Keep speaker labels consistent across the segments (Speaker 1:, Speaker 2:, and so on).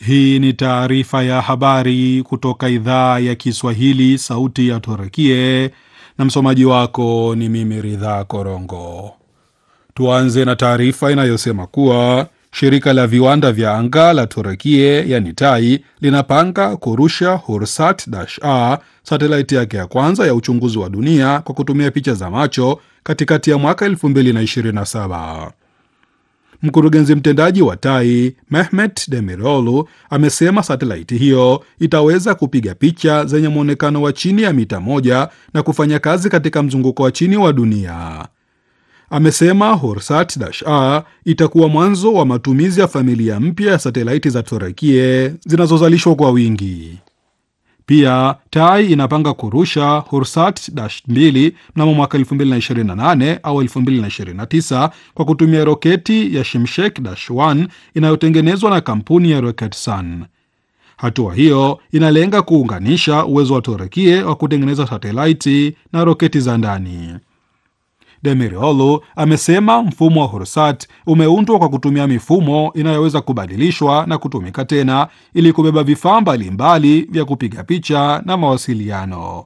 Speaker 1: Hii ni taarifa ya habari kutoka idhaa ya Kiswahili, sauti ya Turkie, na msomaji wako ni mimi Ridhaa Korongo. Tuanze na taarifa inayosema kuwa shirika la viwanda vya anga la Turkie yani TAI linapanga kurusha Hursat-A, satelaiti yake ya kwanza ya uchunguzi wa dunia kwa kutumia picha za macho katikati ya mwaka 2027. Mkurugenzi mtendaji wa TAI Mehmet Demirolu amesema satelaiti hiyo itaweza kupiga picha zenye mwonekano wa chini ya mita moja na kufanya kazi katika mzunguko wa chini wa dunia. Amesema Horsat-A itakuwa mwanzo wa matumizi ya familia mpya ya satelaiti za Turekie zinazozalishwa kwa wingi. Pia TAI inapanga kurusha Hursat-2 mnamo mwaka 2028 au 2029 kwa kutumia roketi ya Shimshek-1 inayotengenezwa na kampuni ya Roketsan. Hatua hiyo inalenga kuunganisha uwezo wa Turekie wa kutengeneza satelaiti na roketi za ndani. Demiroğlu amesema mfumo wa Hursat umeundwa kwa kutumia mifumo inayoweza kubadilishwa na kutumika tena ili kubeba vifaa mbalimbali vya kupiga picha na mawasiliano.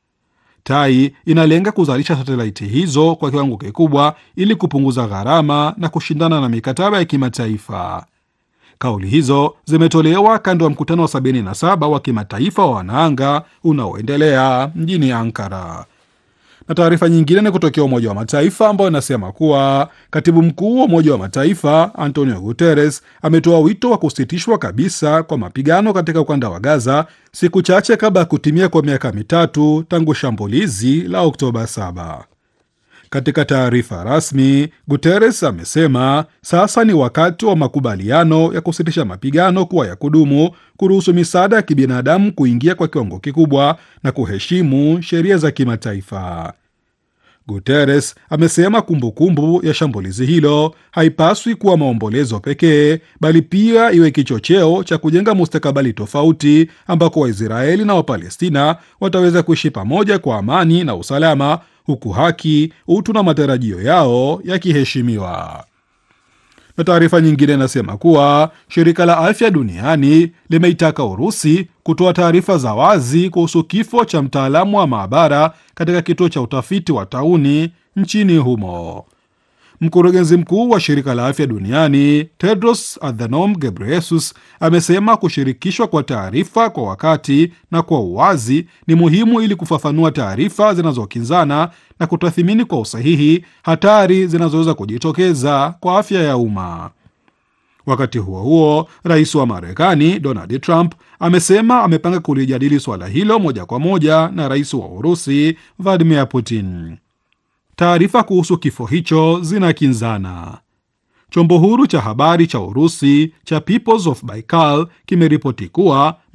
Speaker 1: TAI inalenga kuzalisha satelaiti hizo kwa kiwango kikubwa ili kupunguza gharama na kushindana na mikataba ya kimataifa. Kauli hizo zimetolewa kando ya mkutano wa 77 wa kimataifa wa wanaanga unaoendelea mjini Ankara na taarifa nyingine ni kutokea Umoja wa Mataifa ambayo inasema kuwa katibu mkuu wa Umoja wa Mataifa Antonio Guterres ametoa wito wa kusitishwa kabisa kwa mapigano katika ukanda wa Gaza siku chache kabla ya kutimia kwa miaka mitatu tangu shambulizi la Oktoba 7. Katika taarifa rasmi, Guterres amesema sasa ni wakati wa makubaliano ya kusitisha mapigano kuwa ya kudumu, kuruhusu misaada ya kibinadamu kuingia kwa kiwango kikubwa na kuheshimu sheria za kimataifa. Guterres amesema kumbukumbu kumbu ya shambulizi hilo haipaswi kuwa maombolezo pekee, bali pia iwe kichocheo cha kujenga mustakabali tofauti ambako Waisraeli na Wapalestina wataweza kuishi pamoja kwa amani na usalama huku haki, utu na matarajio yao yakiheshimiwa. Na taarifa nyingine inasema kuwa shirika la afya duniani limeitaka Urusi kutoa taarifa za wazi kuhusu kifo cha mtaalamu wa maabara katika kituo cha utafiti wa tauni nchini humo. Mkurugenzi mkuu wa shirika la afya duniani Tedros Adhanom Ghebreyesus amesema kushirikishwa kwa taarifa kwa wakati na kwa uwazi ni muhimu ili kufafanua taarifa zinazokinzana na kutathimini kwa usahihi hatari zinazoweza kujitokeza kwa afya ya umma. Wakati huo huo, rais wa Marekani Donald Trump amesema amepanga kulijadili suala hilo moja kwa moja na rais wa Urusi Vladimir Putin. Taarifa kuhusu kifo hicho zinakinzana. Chombo huru cha habari cha Urusi cha Peoples of Baikal kimeripoti kuwa